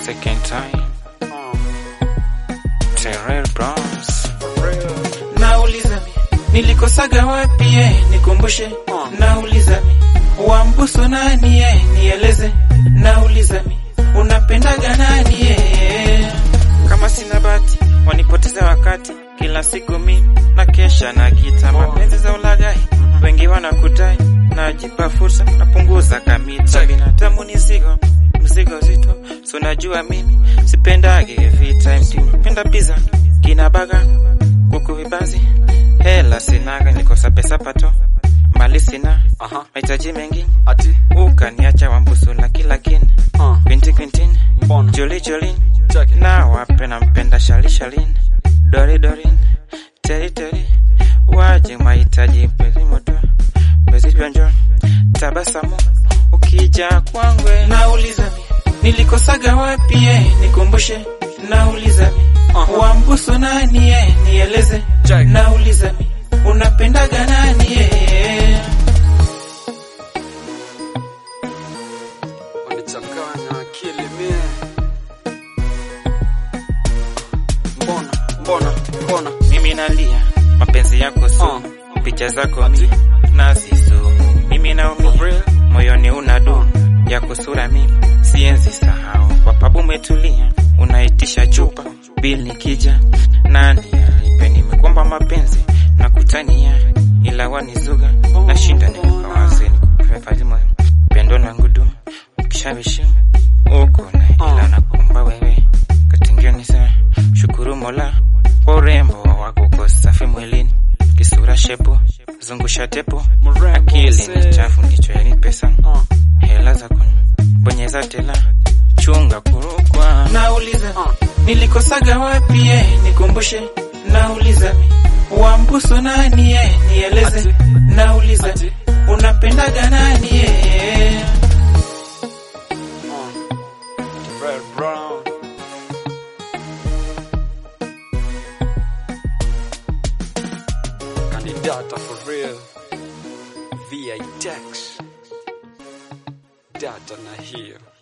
second time Terrell Browns Nauliza mi nilikosaga wapi eh, nikumbushe. Nauliza mi wambusu nani eh, nieleze. Nauliza mi unapendaga nani eh? kama sina bati wanipoteza wakati kila siku mi na kesha na gita mapenzi za ulagai wengi wanakudai najipa fursa napunguza kamita binadamu ni zigo mzigo zito so najua mimi sipendage vita penda pizza kina baga kuku vibanzi hela sinaga nikosa pesa pato mali sina Aha. mahitaji mengi Ati ukaniacha wambusu na kila kin uh, Quintin Quintin mbona Joli Jolin check it. na wape nampenda Shali Shalin Dori Dorin Teri Teri waje mahitaji pezi moto bezi pionjo tabasamu ukija kwangwe Nauliza mi nilikosaga wapi eh, nikumbushe. Nauliza mi Aha. wambusu nani eh, nieleze. Check. Nauliza mi unapendaga nani eh? wanichanganya akili mie. Mbona mbona mbona mimi nalia mapenzi yako su picha zako mi nazisu mimi naumia moyoni unadu ya kusura mimi sienzi sahau kwa pabu umetulia unaitisha chupa bil nikija nani alipe nimekomba mapenzi na kutania ila wanizuga nashinda nimekawaze nikufefalimo pendo na ngudu kishawishi uko na ila nakumba wewe katingioni sana shukuru mola kwa urembo wako uko safi mwilini kisura shepu zungusha tepu Mrembo akili mzee. ni chafu ndicho yani pesa uh, hela zako bonyeza tela chunga kurukwa Nauliza mi uh, nilikosaga wapi eh, nikumbushe. Nauliza mi wambusu nani eh, nieleze. Ati. Nauliza Ati. mi unapendaga nani eh? uh. Red brown Candidata for real VI Tex Data na hiyo